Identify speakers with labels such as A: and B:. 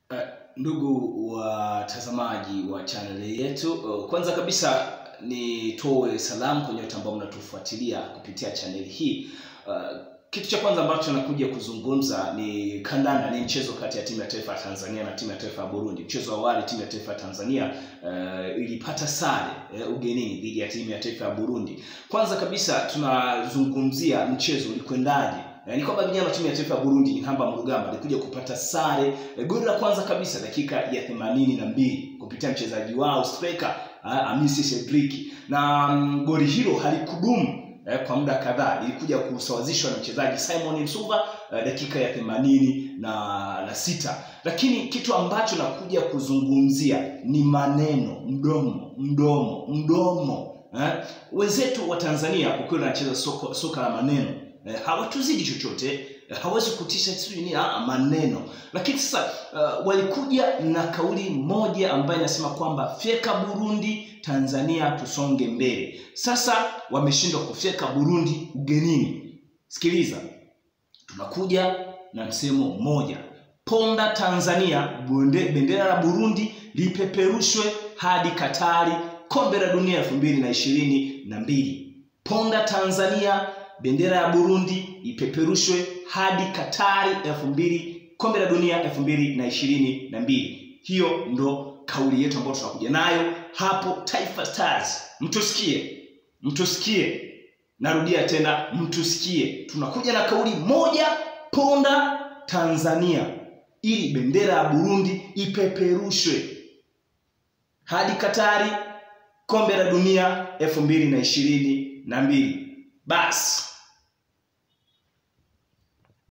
A: Uh, ndugu watazamaji wa chaneli yetu, uh, kwanza kabisa nitoe salamu kwa nyote ambao mnatufuatilia kupitia chaneli hii. Uh, kitu cha kwanza ambacho nakuja kuzungumza ni kandanda, ni mchezo kati ya timu ya taifa ya Tanzania na timu ya taifa ya Burundi. Mchezo wa awali timu ya taifa ya Tanzania uh, ilipata sare uh, ugenini dhidi ya timu ya taifa ya Burundi. Kwanza kabisa tunazungumzia mchezo ulikwendaje. Eh, ni kwamba vijana wa timu ya taifa ya Burundi Inhamba Mrugamba alikuja kupata sare eh, goli la kwanza kabisa dakika ya themanini na mbili kupitia mchezaji wao striker ah, Amisi Cedric na mm, goli hilo halikudumu eh, kwa muda kadhaa, ilikuja kusawazishwa na mchezaji Simon Msuva eh, dakika ya themanini na, na sita. Lakini kitu ambacho nakuja kuzungumzia ni maneno, mdomo mdomo mdomo eh? Wenzetu wa Tanzania kwa kweli wanacheza soka, soka la maneno eh, hawatuzidi chochote eh, hawezi kutisha sijui nini ah, maneno lakini sasa uh, walikuja na kauli moja ambayo inasema kwamba fyeka burundi tanzania tusonge mbele sasa wameshindwa kufyeka burundi ugenini sikiliza tunakuja na msemo mmoja ponda tanzania bonde, bendera la burundi lipeperushwe hadi katari kombe la dunia elfu mbili na ishirini na mbili ponda tanzania bendera ya burundi ipeperushwe hadi katari elfu mbili kombe la dunia elfu mbili na ishirini na mbili hiyo ndo kauli yetu ambayo tunakuja nayo hapo taifa stars mtusikie mtusikie narudia tena mtusikie tunakuja na kauli moja ponda tanzania ili bendera ya burundi ipeperushwe hadi katari kombe la dunia elfu mbili na ishirini na mbili basi